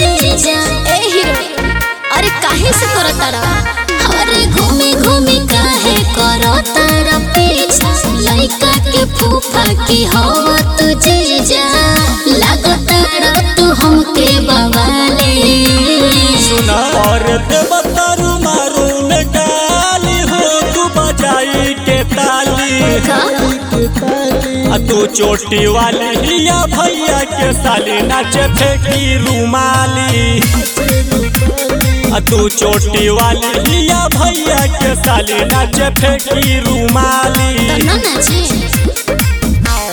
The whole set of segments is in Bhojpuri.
जीजा ए हीरो अरे काहे से करो तारा अरे घूमे घूमे काहे करो तारा पीछा लइका के फूफा की हवा तू जीजा लागो तारा तू हमके बवाले सुना और देवतारू मारू में गाली हो तू बजाई के ताली का आ तू चोटी वाली हिया भैया के साली नाचे फेंकी रुमाली आ तू चोटी वाली हिया भैया के साली नाचे फेंकी रुमाली तो ना नाचे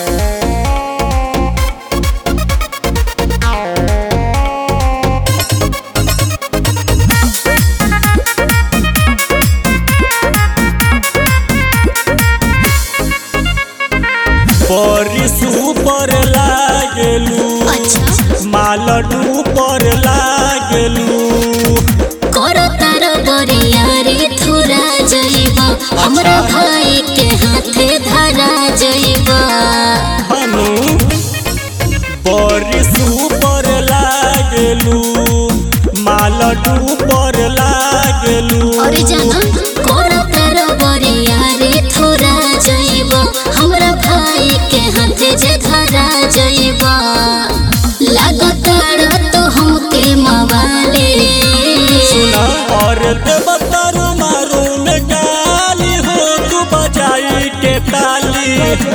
बड़ी सुपर लागेलू अच्छा मालडू पर लागेलू करो तारा बरिया रे थुरा जइबा हमरा भाई के हाथे धरा जइबा हनु बड़ी सुपर लागेलू मालडू पर लागेलू अरे जाना करो तारा बरिया रे थुरा जइबा हमरा भाई के हाथे जे धरा जइबा लागो तारा तो हमके मवाले सुना और देवतर मारू में गाली हो तू बजाई के ताली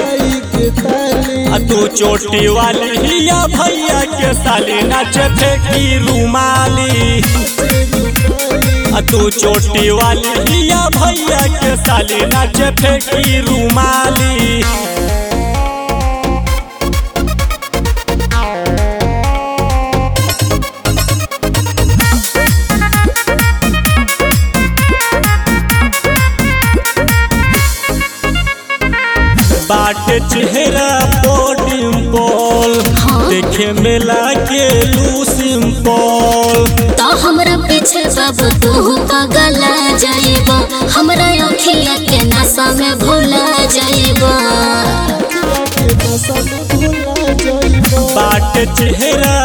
आ तू चोटी वाली हिया भैया के साली नाचे फेंकी रुमाली आ तू चोटी वाली हिया भैया के साली नाचे फेंकी रुमाली बाट चेहरा डिम्पल हाँ। देखे में लागे लू सिंपल तो हमरा पीछे बाबू तू पगला जाइबा हमरा अखिया के नशा में भूला जाइबा बाट चेहरा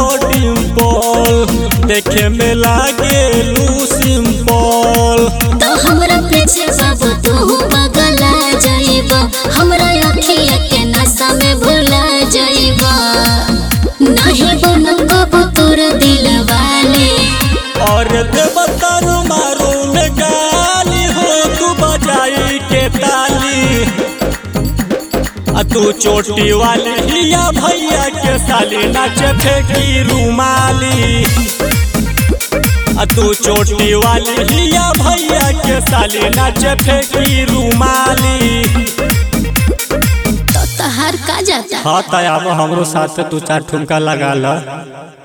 डिम्पल देखे में लागे लू सिंपल तो हमरा पीछे बाबू तू पगला जाइबा हमरा अखिया के नशा में भूला जाइबा नहीं बनो कबू तोर दिल वाले और देवतर मारू में गाली हो तू बजाई के ताली आ तू चोटी वाली हिया भैया के साली नाचे फेंकी रुमाली आ तू चोटी वाली हिया भैया के साली नाचे फेंकी रुमाली तो तहार का जाता हाँ तब हमरो साथ तू चार ठुमका लगा ला